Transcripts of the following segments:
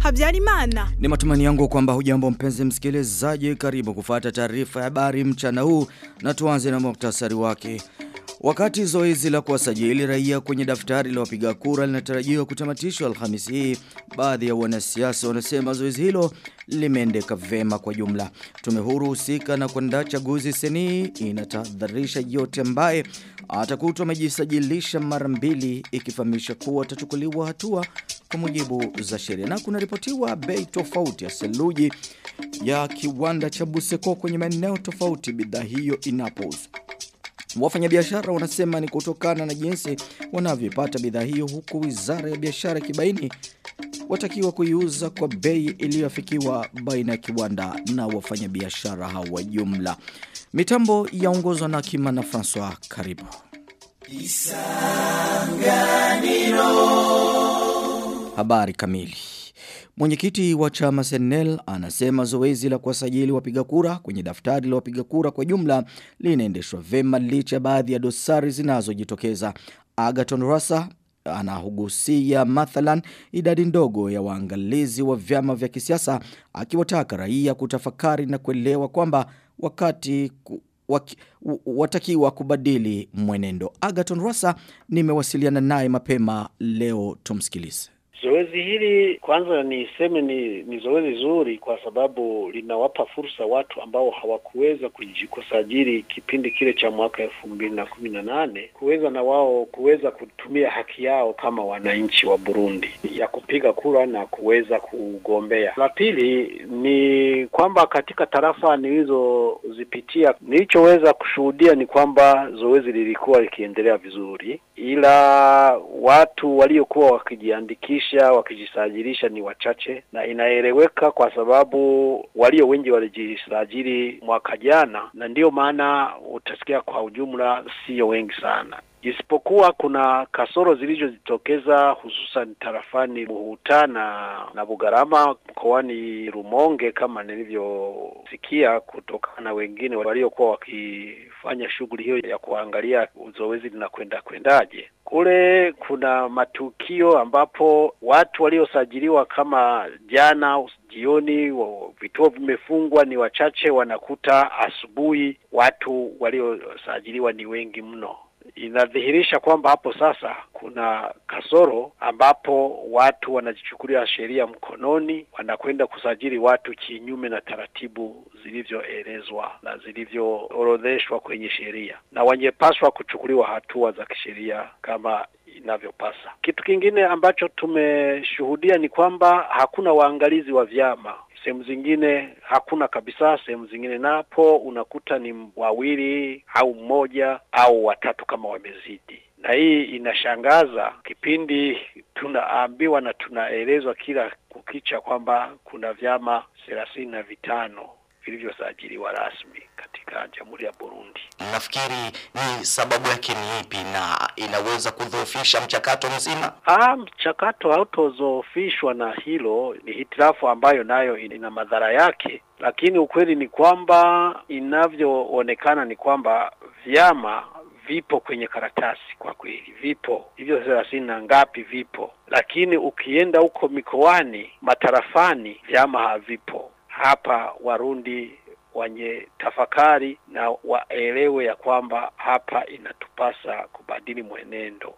Habyarimana. Ni matumani yangu kwamba hujambo mpenzi msikilizaji karibu kufata taarifa ya habari mchana huu na tuanze na muktasari wake. Wakati zoezi la kuwasajili raia kwenye daftari la wapiga kura linatarajiwa kutamatishwa Alhamisi hii, baadhi ya wanasiasa wanasema zoezi hilo limeendeka vema kwa jumla. Tume huru husika na kuandaa chaguzi seni inatahadharisha yote ambaye atakutwa amejisajilisha mara mbili ikifahamisha kuwa atachukuliwa hatua kwa mujibu za sheria. Na kunaripotiwa bei tofauti ya seluji ya kiwanda cha Buseko kwenye maeneo tofauti bidhaa hiyo inapouzwa. Wafanyabiashara wanasema ni kutokana na jinsi wanavyopata bidhaa hiyo huku Wizara ya Biashara kibaini watakiwa kuiuza kwa bei iliyofikiwa baina ya kiwanda na wafanyabiashara hao wa jumla. Mitambo yaongozwa na Kima na Francois karibu. Habari kamili. Mwenyekiti wa chama Senel anasema zoezi la kuwasajili wapiga kura kwenye daftari la wapiga kura kwa jumla linaendeshwa vema licha baadhi ya dosari zinazojitokeza. Agaton Rasa anahugusia mathalan idadi ndogo ya waangalizi wa vyama vya kisiasa akiwataka raia kutafakari na kuelewa kwamba wakati ku, waki, watakiwa kubadili mwenendo. Agaton Rasa nimewasiliana naye mapema leo tumsikilize. Zoezi hili kwanza niseme ni, ni zoezi zuri kwa sababu linawapa fursa watu ambao hawakuweza kusajili kipindi kile cha mwaka elfu mbili na kumi na nane kuweza na wao kuweza kutumia haki yao kama wananchi wa Burundi ya kupiga kura na kuweza kugombea. La pili ni kwamba katika tarafa nilizozipitia, nilichoweza kushuhudia ni kwamba zoezi lilikuwa likiendelea vizuri, ila watu waliokuwa wakijiandikisha wakijisajilisha ni wachache, na inaeleweka kwa sababu walio wengi walijisajili mwaka jana, na ndiyo maana utasikia kwa ujumla sio wengi sana isipokuwa kuna kasoro zilizojitokeza hususan tarafani Muhuta na, na Bugarama mkoani Rumonge kama nilivyosikia kutokana na wengine waliokuwa wakifanya shughuli hiyo ya kuangalia zoezi linakwenda kwendaje. Kule kuna matukio ambapo watu waliosajiliwa kama jana jioni, vituo vimefungwa, ni wachache, wanakuta asubuhi watu waliosajiliwa ni wengi mno inadhihirisha kwamba hapo sasa kuna kasoro ambapo watu wanajichukulia sheria mkononi, wanakwenda kusajili watu kinyume na taratibu zilivyoelezwa na zilivyoorodheshwa kwenye sheria, na wangepaswa kuchukuliwa hatua za kisheria kama inavyopasa. Kitu kingine ambacho tumeshuhudia ni kwamba hakuna waangalizi wa vyama sehemu zingine hakuna kabisa, sehemu zingine napo unakuta ni wawili au mmoja au watatu kama wamezidi, na hii inashangaza. Kipindi tunaambiwa na tunaelezwa kila kukicha kwamba kuna vyama thelathini na vitano vilivyosajiliwa rasmi katika Jamhuri ya Burundi. Nafikiri ni sababu yake ni ipi na inaweza kudhoofisha mchakato mzima? Ah, mchakato hautodhoofishwa na hilo, ni hitilafu ambayo nayo ina madhara yake, lakini ukweli ni kwamba inavyoonekana ni kwamba vyama vipo kwenye karatasi, kwa kweli vipo hivyo thelathini na ngapi vipo, lakini ukienda huko mikoani, matarafani, vyama havipo. Hapa Warundi wenye tafakari na waelewe ya kwamba hapa inatupasa kubadili mwenendo.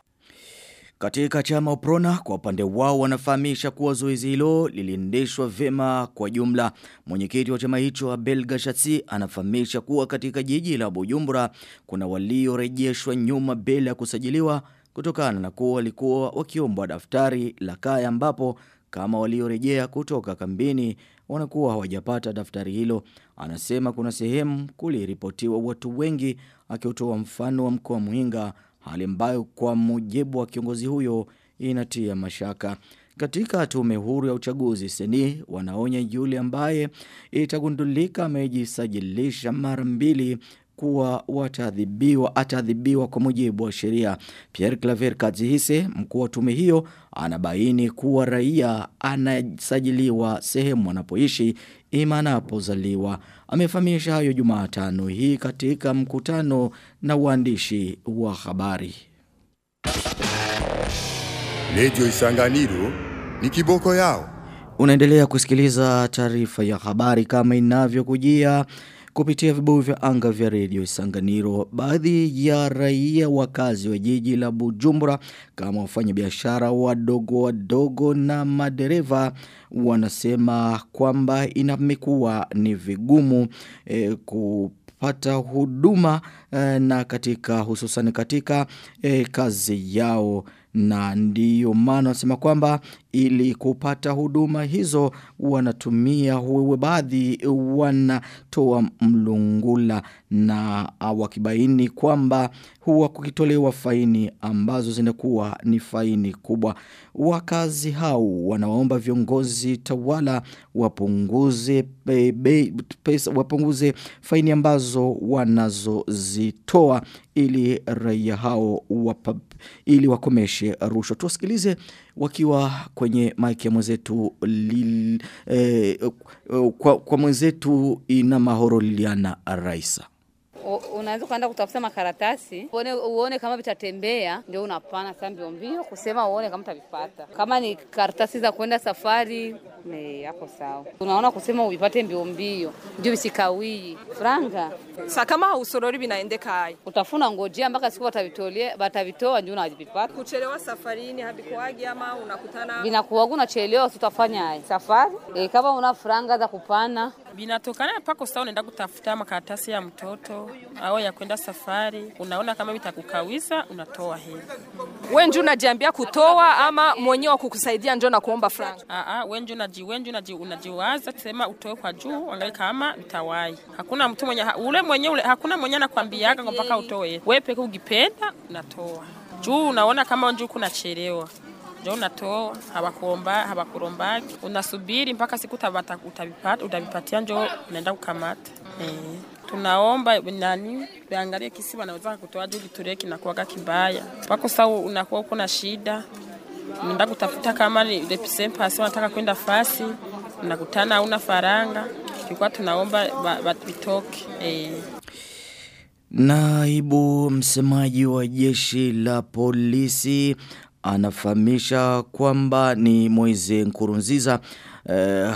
Katika chama Uprona kwa upande wao wanafahamisha kuwa zoezi hilo liliendeshwa vema kwa jumla. Mwenyekiti wa chama hicho Abel Gashatsi anafahamisha kuwa katika jiji la Bujumbura kuna waliorejeshwa nyuma bila ya kusajiliwa kutokana na kuwa walikuwa wakiombwa daftari la kaya ambapo kama waliorejea kutoka kambini wanakuwa hawajapata daftari hilo. Anasema kuna sehemu kuliripotiwa watu wengi akiotoa mfano wa mkoa Muhinga hali ambayo kwa mujibu wa kiongozi huyo inatia mashaka. Katika tume huru ya uchaguzi seni wanaonya yule ambaye itagundulika amejisajilisha mara mbili kuwa wataadhibiwa ataadhibiwa kwa mujibu wa sheria. Pierre Claver Kadzihise, mkuu wa tume hiyo, anabaini kuwa raia anasajiliwa sehemu anapoishi ima anapozaliwa. Amefahamisha hayo Jumatano hii katika mkutano na waandishi wa habari. Radio Isanganiro ni kiboko yao. Unaendelea kusikiliza taarifa ya habari kama inavyokujia kupitia vibuyu vya anga vya redio Isanganiro. Baadhi ya raia wakazi wa jiji la Bujumbura kama wafanyabiashara wadogo wadogo na madereva wanasema kwamba inamekuwa ni vigumu eh, kupata huduma eh, na katika hususan katika eh, kazi yao na ndiyo maana wanasema kwamba ili kupata huduma hizo wanatumia wewe baadhi wanatoa mlungula na wakibaini kwamba huwa kukitolewa faini ambazo zinakuwa ni faini kubwa wakazi hao wanaomba viongozi tawala wapunguze be, be, pesa, wapunguze faini ambazo wanazozitoa ili raia hao wapa, ili wakomeshe rushwa tuwasikilize wakiwa kwenye maiki ya mwenzetu lil, eh, kwa, kwa mwenzetu ina mahoro Liliana Raisa unaweza kwenda kutafuta makaratasi uone, uone kama vitatembea, ndio unapana sasa mbio mbio kusema uone kama utavipata. Kama ni karatasi za kwenda safari ne yako sawa, unaona kusema uvipate mbio mbio, ndio visikawii franga. Sa kama usorori vinaendekaje? Utafuna ngojea mpaka siku watavitolea watavitoa, ndio unavipata. Kuchelewa safarini habikuwaje ama unakutana Vinakuwa unachelewa, tutafanya safari e, kama una franga za kupana Binatokana pako sawa, unaenda kutafuta makaratasi ya mtoto au ya kwenda safari, unaona kama vitakukawisa, unatoa hela. we ndio unajiambia kutoa ama mwenyewe wa kukusaidia ndio na kuomba franga? Aa, wenje unaji wenje unaji unajiwaza kusema utoe kwa juu, angalia kama vitawai. Hakuna mtu mwenye ha, ule mwenye ule, hakuna mwenye anakwambiaga mpaka utoe. Wewe peke ukipenda unatoa. Juu unaona kama njoo kunachelewa ndio unatoa hawakuomba hawakurombaki unasubiri mpaka siku utabata utavipata utavipatia njo unaenda kukamata eh tunaomba nani waangalie kisi wanaweza kutoa juu kitulie kinakuwaga kibaya pako saa unakuwa uko na shida unaenda kutafuta kama ni represent wanataka kwenda fasi unakutana hauna faranga tulikuwa tunaomba vitoke eh Naibu msemaji wa jeshi la polisi anafahamisha kwamba ni Moize Nkurunziza eh,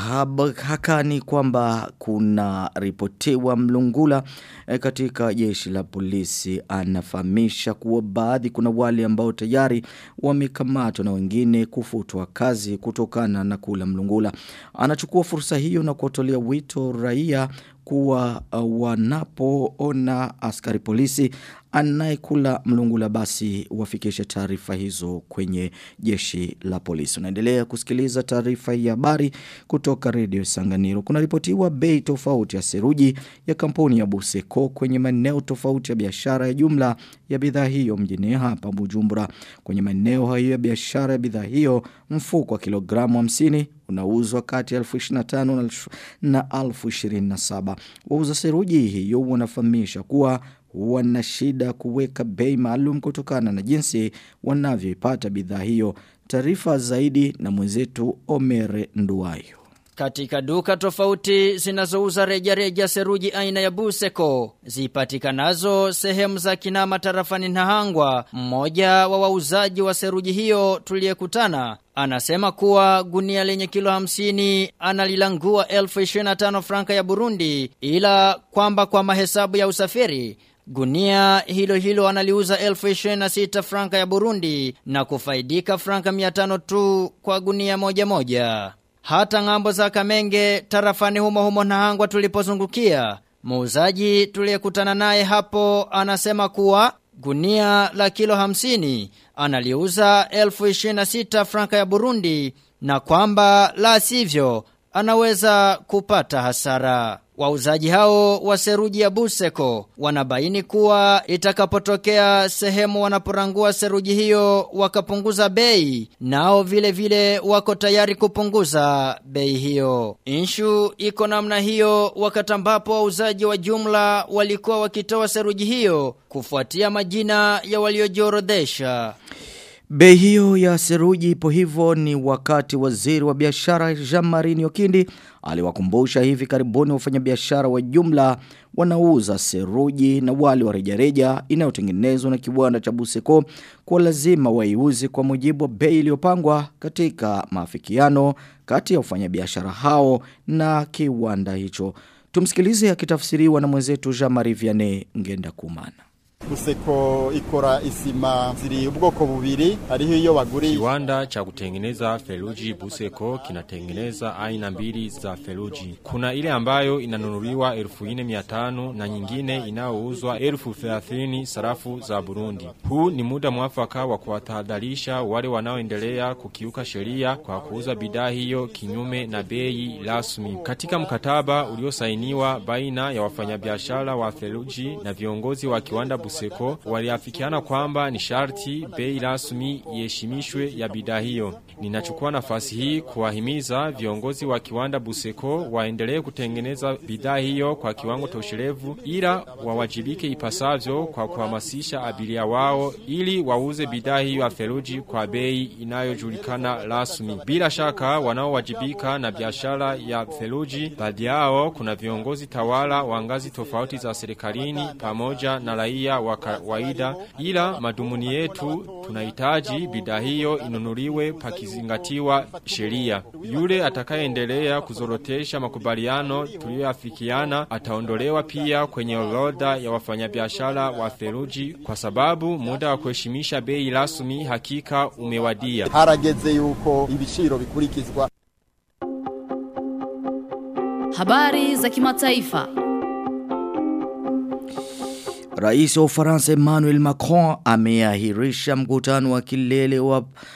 hakani kwamba kuna ripotiwa mlungula eh, katika jeshi la polisi anafahamisha kuwa baadhi kuna wale ambao tayari wamekamatwa na wengine kufutwa kazi kutokana na kula mlungula anachukua fursa hiyo na kuwatolea wito raia kuwa uh, wanapoona askari polisi anayekula mlungula basi wafikishe taarifa hizo kwenye jeshi la polisi. Unaendelea kusikiliza taarifa ya habari kutoka redio Sanganiro. Kuna ripotiwa bei tofauti ya seruji ya kampuni ya Buseko kwenye maeneo tofauti ya biashara ya jumla ya bidhaa hiyo mjini hapa Bujumbura. Kwenye maeneo hayo ya biashara ya bidhaa hiyo mfuko wa kilogramu 50 unauzwa kati ya 1025 na 1027. Wauza seruji hiyo wanafahamisha kuwa wana shida kuweka bei maalum kutokana na jinsi wanavyoipata bidhaa hiyo. Taarifa zaidi na mwenzetu Omere Nduwayo. Katika duka tofauti zinazouza rejareja seruji aina ya Buseko zipatikanazo sehemu za Kinama tarafani Nahangwa, mmoja wa wauzaji wa seruji hiyo tuliyekutana anasema kuwa gunia lenye kilo hamsini analilangua elfu 25 franka ya Burundi ila kwamba kwa mahesabu ya usafiri Gunia hilo hilo analiuza elfu 26 franka ya Burundi na kufaidika franka 500 tu kwa gunia moja moja. Hata ngambo za Kamenge tarafani humo humo na hangwa tulipozungukia. Muuzaji tuliyekutana naye hapo anasema kuwa gunia la kilo hamsini analiuza elfu 26 franka ya Burundi na kwamba la sivyo anaweza kupata hasara. Wauzaji hao wa seruji ya Buseko wanabaini kuwa itakapotokea sehemu wanaporangua seruji hiyo wakapunguza bei nao vile vile wako tayari kupunguza bei hiyo. Inshu iko namna hiyo wakati ambapo wauzaji wa jumla walikuwa wakitoa seruji hiyo kufuatia majina ya waliojiorodhesha. Bei hiyo ya seruji ipo hivyo ni wakati waziri wa biashara Jean-Marie Nyokindi aliwakumbusha hivi karibuni wafanyabiashara wa jumla wanauza seruji na wali wa rejareja inayotengenezwa na kiwanda cha Buseko kwa lazima waiuze kwa mujibu wa bei iliyopangwa katika maafikiano kati ya wafanyabiashara hao na kiwanda hicho. Tumsikilize akitafsiriwa na mwenzetu Jean-Marie Vianney Ngenda Kumana. Buseko ikora isima ziri ubwoko bubiri hariho iyo baguri Kiwanda cha kutengeneza feluji Buseko kinatengeneza aina mbili za feluji. Kuna ile ambayo inanunuliwa elfu ine miatano na nyingine inayouzwa elfu thelathini sarafu za Burundi. Huu ni muda mwafaka wa kuwatahadharisha wale wanaoendelea kukiuka sheria kwa kuuza bidhaa hiyo kinyume na bei rasmi. Katika mkataba uliosainiwa baina ya wafanyabiashara wa feluji na viongozi wa kiwanda Buseko waliafikiana kwamba ni sharti bei rasmi iheshimishwe ya bidhaa hiyo. Ninachukua nafasi hii kuwahimiza viongozi wa kiwanda Buseko waendelee kutengeneza bidhaa hiyo kwa kiwango tosherevu ila wawajibike ipasavyo kwa kuhamasisha abiria wao ili wauze bidhaa hiyo ya feruji kwa bei inayojulikana rasmi. Bila shaka wanaowajibika na biashara ya feruji baadhi yao kuna viongozi tawala wa ngazi tofauti za serikalini pamoja na raia wa kawaida ila madumuni yetu tunahitaji bidhaa hiyo inunuliwe pakizingatiwa sheria. Yule atakayeendelea kuzorotesha makubaliano tuliyoafikiana ataondolewa pia kwenye orodha ya wafanyabiashara wa feruji kwa sababu muda wa kuheshimisha bei rasmi hakika umewadia. harageze yuko ibiciro bikurikizwa Habari za kimataifa. Rais wa Ufaransa Emmanuel Macron ameahirisha mkutano wa kilele wa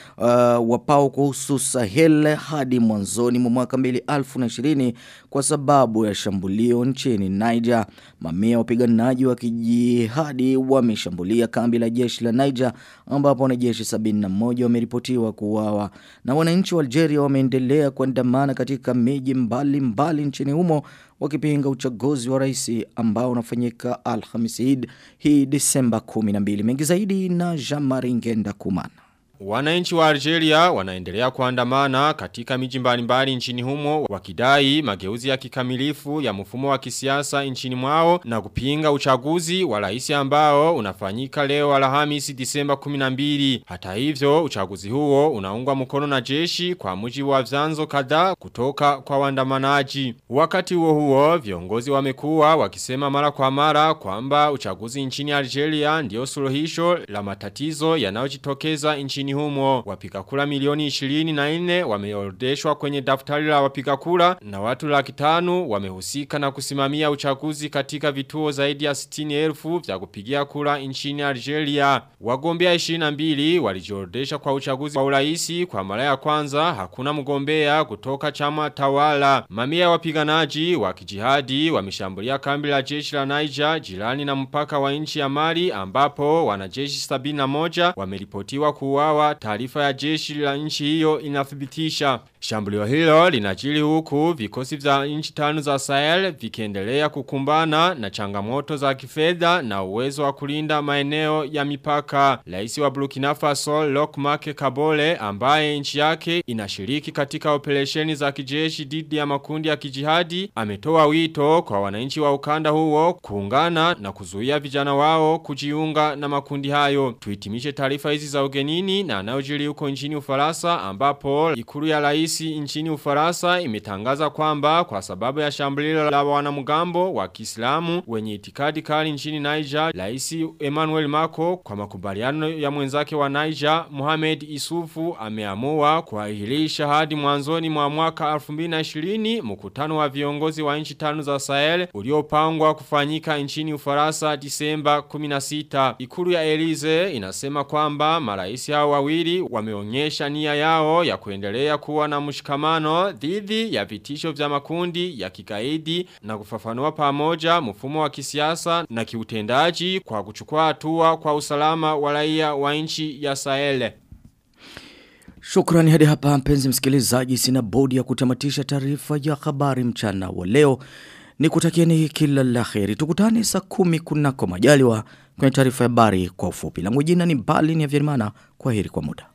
uh, wapao kuhusu Sahel hadi mwanzoni mwa mwaka 2020 kwa sababu ya shambulio nchini Niger. Mamia wapiganaji wa kijihadi wameshambulia kambi la jeshi la Niger ambapo wanajeshi 71 wameripotiwa kuuawa na wananchi wa Algeria wameendelea kuandamana katika miji mbalimbali nchini humo wakipinga uchaguzi wa rais ambao unafanyika Alhamisi hii Disemba 12. Mengi zaidi na Jean-Marie Ngenda Kumana. Wananchi wa Algeria wanaendelea kuandamana katika miji mbalimbali nchini humo wakidai mageuzi ya kikamilifu ya mfumo wa kisiasa nchini mwao na kupinga uchaguzi wa rais ambao unafanyika leo Alhamisi Disemba 12. Hata hivyo uchaguzi huo unaungwa mkono na jeshi kwa mujibu wa vyanzo kadhaa kutoka kwa waandamanaji. Wakati huo huo viongozi wamekuwa wakisema mara kwa mara kwamba uchaguzi nchini Algeria ndio suluhisho la matatizo yanayojitokeza nchini humo. Wapiga kura milioni 24 wameorodheshwa kwenye daftari la wapiga kura na watu laki tano wamehusika na kusimamia uchaguzi katika vituo zaidi ya 60,000 vya kupigia kura nchini Algeria. Wagombea 22 walijiorodhesha kwa uchaguzi wa uraisi kwa mara ya kwanza hakuna mgombea kutoka chama tawala. Mamia ya wapiganaji wa kijihadi wameshambulia kambi la jeshi la Niger jirani na mpaka wa nchi ya Mali ambapo wanajeshi 71 wameripotiwa kuuawa taarifa ya jeshi la nchi hiyo inathibitisha. Shambulio hilo linajiri huku vikosi vya nchi tano za Sahel vikiendelea kukumbana na changamoto za kifedha na uwezo wa kulinda maeneo ya mipaka. Rais wa Burkina Faso Lokmak Kabole ambaye nchi yake inashiriki katika operesheni za kijeshi dhidi ya makundi ya kijihadi ametoa wito kwa wananchi wa ukanda huo kuungana na kuzuia vijana wao kujiunga na makundi hayo. Tuitimishe taarifa hizi za ugenini na anayojiri huko nchini Ufaransa ambapo ikulu ya rais nchini Ufaransa imetangaza kwamba kwa sababu ya shambulio la wanamgambo wa Kiislamu wenye itikadi kali nchini Niger, rais Emmanuel Macron kwa makubaliano ya mwenzake wa Niger Mohamed Isufu ameamua kuahirisha hadi mwanzoni mwa mwaka 2020 mkutano wa viongozi wa nchi tano za Sahel uliopangwa kufanyika nchini Ufaransa Disemba 16. Ikulu ya Elize inasema kwamba marais hao wawili wameonyesha nia yao ya kuendelea kuwa na mshikamano dhidi ya vitisho vya makundi ya kigaidi na kufafanua pamoja mfumo wa kisiasa na kiutendaji kwa kuchukua hatua kwa usalama wa raia wa nchi ya Sahel. Shukrani hadi hapa mpenzi msikilizaji sina bodi ya kutamatisha taarifa ya habari mchana wa leo. Nikutakieni kila la kheri. Tukutane saa kumi kunako majaliwa kwenye taarifa ya habari kwa ufupi. Langu jina ni Bali ni Avyerimana. Kwa heri kwa muda.